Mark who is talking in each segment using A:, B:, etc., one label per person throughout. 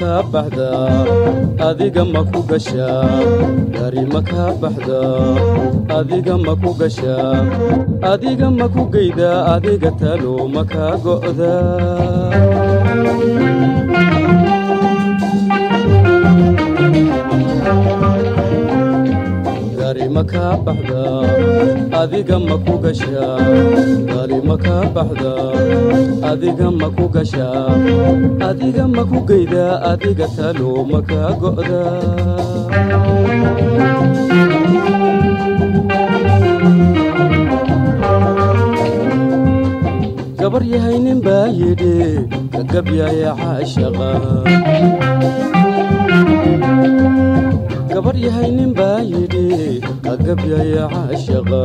A: kaa baxdaa adiga ma ku gashaa gari ma kaa baxdaa adiga ma ku gashaa adiga ma ku geydaa adiga talo ma kaa go'daa gari ma kaa baxdaa adiga ma ku gashaa gari ma kaa baxdaa adiga ma ku gashaa adiga ma ku geydaa adiga talo ma kaa go'daa gabar yahay nin baa yidhi ka gabyaya caashaqa gabar yahay nin baa yidhi ka gabyaya caashaqa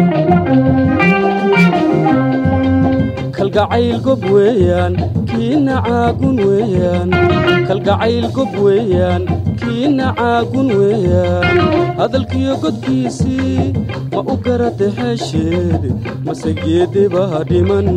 A: kalgacayl gob weeyaan kiina caagun weeyaan kalgacayl gob weeyaan kiina caagun weeyaan hadalkiyo godkiisii ma u garata xeesheed mase geedibaa dhiman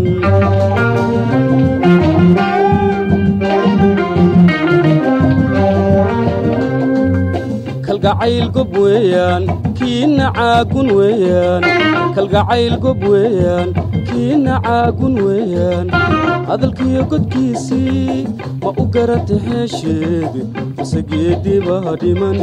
A: kalgacayl gob weeyaan kiina caagun weeyaan kalgacayl gob weeyaan kiina caagun weeyaan hadalkiyo godkiisii ma u garata xeesheed mase geedibaa dhiman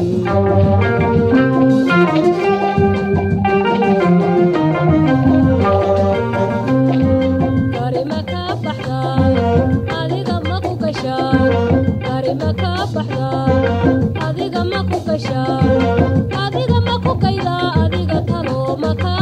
B: adiga ma ku kayda adiga talo ma kaa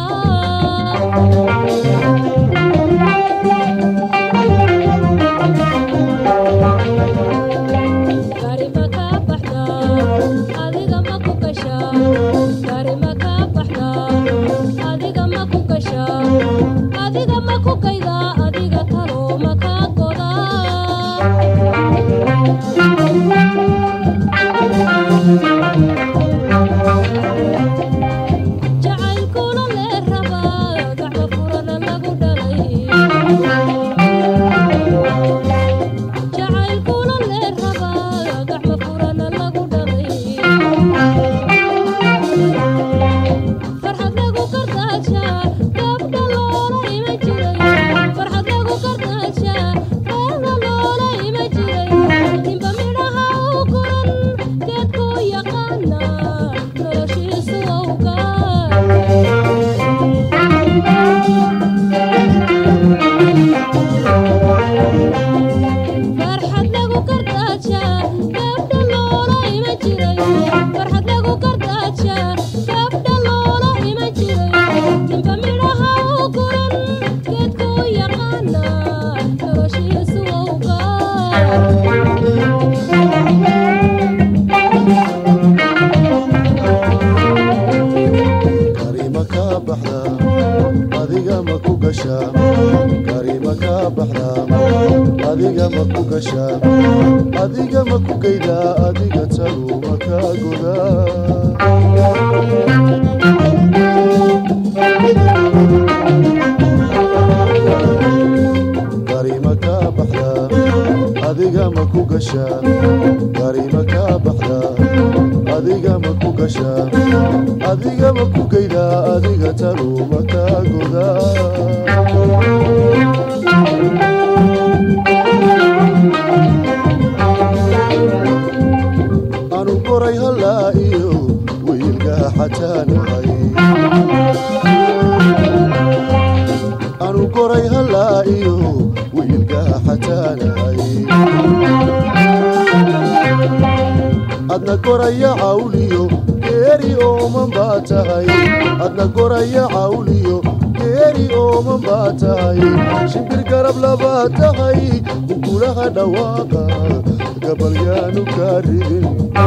B: adiga ma ku kayda adiga talo ma kaa jacaylkuna lee rabaa gacmo furana lagu dhalay jacaylkuna lee rabaa gacmo furana lagu dhalay farxad lagu kardaaja gabdha loola ima jiray farxad lagu kardaaja gabdha loola ima jiray inba midhaha u guran geedku yaqaana noloshiisu farxad lagu kardaaja gabdha loola ima jiray farxad lagu kardaaja gabdha loola ima jiray ninba midhaha u guran geedku yaqaana noloshiisu
C: karima kaa baxda adiga ma ku gashaa karima kaa baxda adiga ma ku gashaa adiga ma ku geydaa adiga tagu ma kaa godaa karima kaa baxda adiga ma ku gashaa karima kaa baxda adiga ma ku gashaa adiga ma ku geydaa adiga tagu ma kaa godaa anu koray hallaa iyo wiilgaa xataanahay anu koray hallaa iyo wiilgaa xataanahay adna koraya cawliyo geeri ooman baa tahay adna koraya cawliyo geeri ooman baa tahay shimbir garab labaa tahay kukulaha dhawaaqa gabalyaanu kaa ridin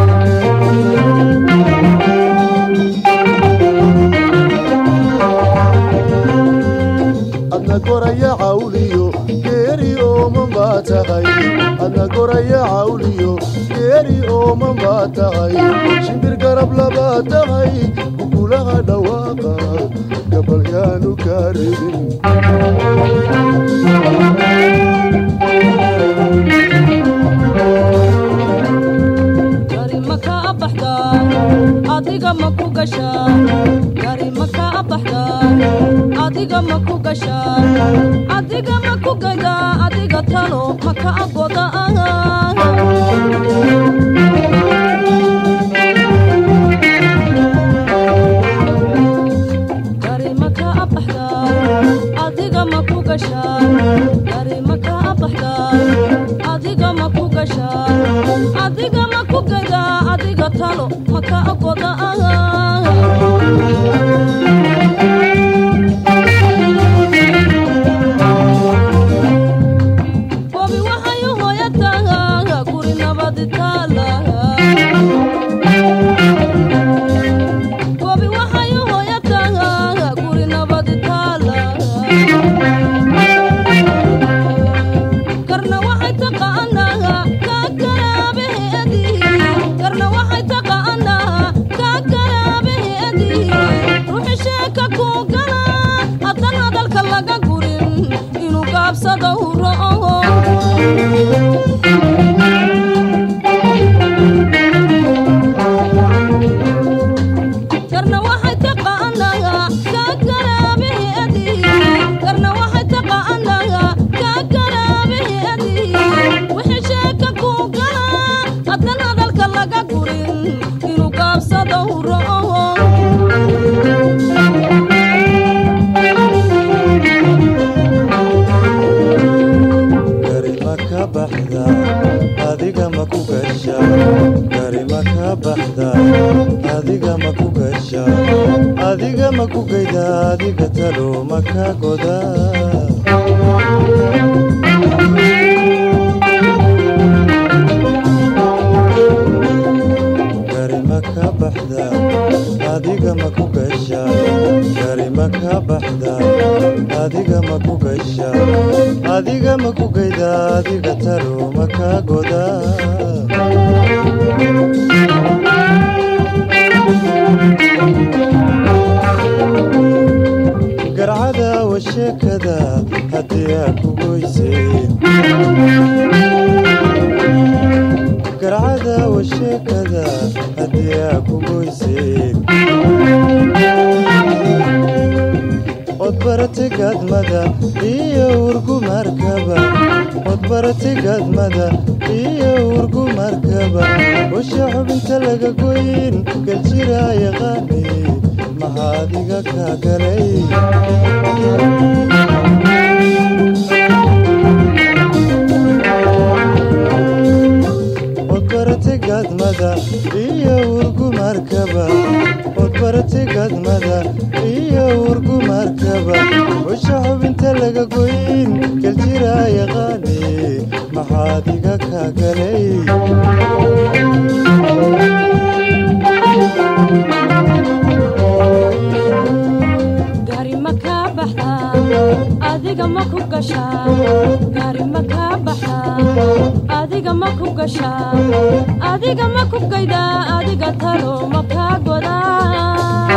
C: adna koraya cawliyo geeri ooman baa tahay adna koraya cawliyo geeri ooman baa tahay shimbir garab labaa tahay kukulaha dhawaaqa gabalyaanu kaa ridin
B: adiga ma ku gashaa adiga ma ku gaydaa adiga talo ma ka agoda gari ma ka abaxdaa adiga ma ku gashaa gari ma ka abaxdaa adiga ma ku gashaa adiga ma ku gaydaa adiga talo ma ka agoda Bobi waxay u hooyataa guri nabadi taala Bobi waxay u hooyataa guri nabadi taala Karna waxay taqaanaa ka garaabeedi Karna waxay taqaanaa ka garaabeedi Ruuxi sheeka ku gala haddana hadalka laga gurin inuu gaabsado u ro'o karna waxay taqaanaa ka garaabeedi karna waxay taqaanaa ka garaabeedi wixii sheeka ku gala haddan hadalka laga gurin inuu gaabsado u ro'o
C: gari ma ka baxda adiga ma ku gasha gari ma ka baxda adiga ma ku gasha adiga ma ku gayda adiga talo ma ka goda gari ma ka baxda adiga ma ku gasha gari ma ka baxda adiga ma ku gasha adiga ma ku gayda adiga talo ma ka goda garcada wa sheekada haddii aa ku goysay garcada wa sheekada haddii aa ku goysay od barate gaadmada iyo urgumarkaba od barate gaadmada iyo urgumarkaba usha xubinta laga goyn galjira yaqaani maxaadiga ka galay od barate gaadmada iyo urgumarkaba od barate gaadmada iyo urgumarkaba usha xubinta laga goyn galjira yaqaani maxaadiga ka galay
B: gari ma ka baxdaa adiga ma ku gashaa gari ma ka baxdaa adiga ma ku gashaa adiga ma ku gaydaa adiga talo ma ka godaa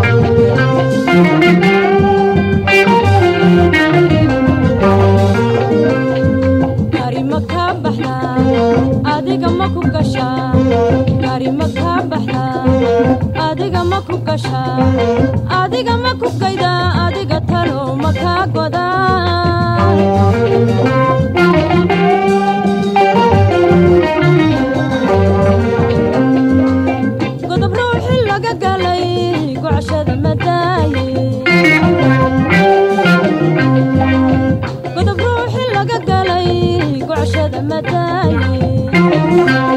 B: gari ma ka baxdaa adiga ma ku gashaa gari ma ka baxdaa adiga ma ku gashaa adiga ma ku gaydaa adiga talo ma ka godaa godob ruuxi laga galay gocashada madaaye godob ruuxi laga galay gocashada madaaye